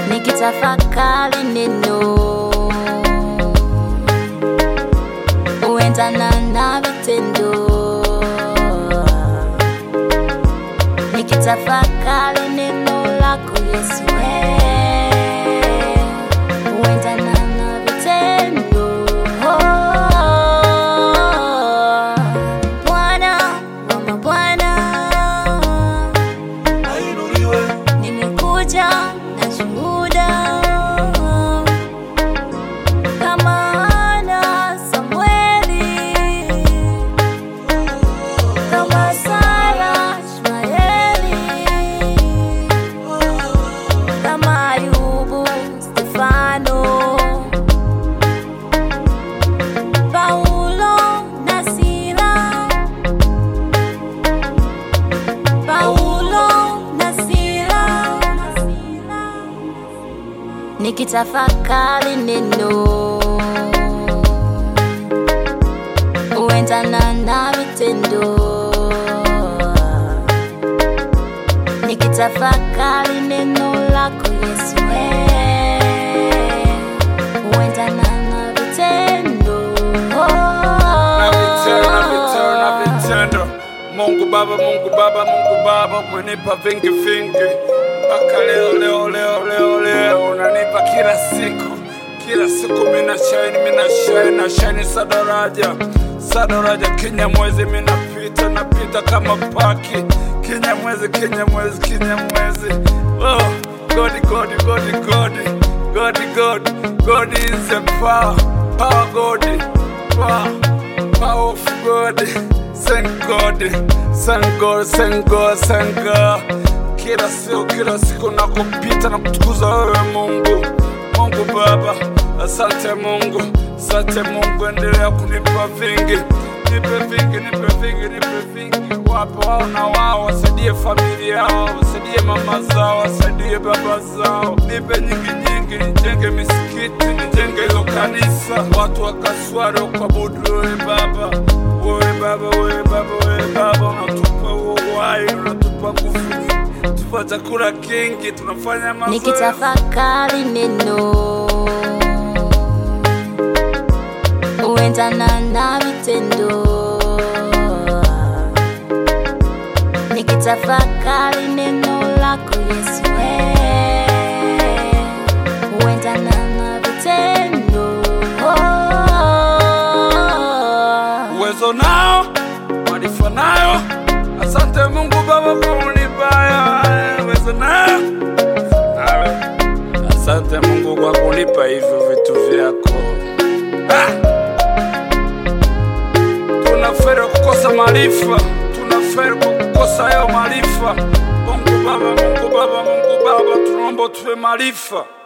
nikitafakari neno huendana na vitendo nikitafakari neno lako Yesu eh, huendana na vitendo Bwana wa mabwana ainuliwe nimekuja na shuhuda kama Hana Samueli, kama Sara Ishmaeli, kama Ayubu Stefano, Paulo na Sila, Paulo na Sila, nikitafakari neno huendana na vitendo, nikitafakari neno lako Yesu eh, huendana na vitendo na vitendo na vitendo na vitendo. Mungu Baba, Mungu Baba, Mungu Baba, umenipa vingi vingi mpaka leo leo leo leo leo, unanipa kila siku kila siku, mina shine mina shine na shine sadaraja sadaraja, kinya mwezi minapita napita kama paki, kinya mwezi kinya mwezi kinya mwezi oh, God God God God God God God is a power power God power powerful God, thank God, thank God, thank God, thank God. Kila siku kila siku nakupita na kutukuza wewe Mungu, Mungu Baba, asante Mungu, asante Mungu, endelea kunipa vingi, nipe vingi, nipe vingi, nipe vingi. Wapo wao na wao, wasaidie familia yao, wasaidie mama zao, wasaidie baba zao, nipe nyingi nyingi, nijenge misikiti, nijenge hilo kanisa, watu wakaswali kuabudu wewe Baba, wewe Baba, wewe Baba, wewe Baba, unatupa huo uhai, unatupa nguvu nyingi, tupa chakula kingi, tunafanya mazoezi nikitafakari neno huendana na vitendo, nikitafakari neno lako Yesu eh, huendana na vitendo uwezo nao, maarifa nayo. Asante Mungu Baba kwa kunipaya uwezo nayo nawe. Asante Mungu kwa kunipa hivyo vitu vyako. Ah! Tunaferi kukosa maarifa, tunaferi kwa kukosa hayo maarifa. Mungu Baba, Mungu Baba, Mungu Baba, tunaomba tuwe maarifa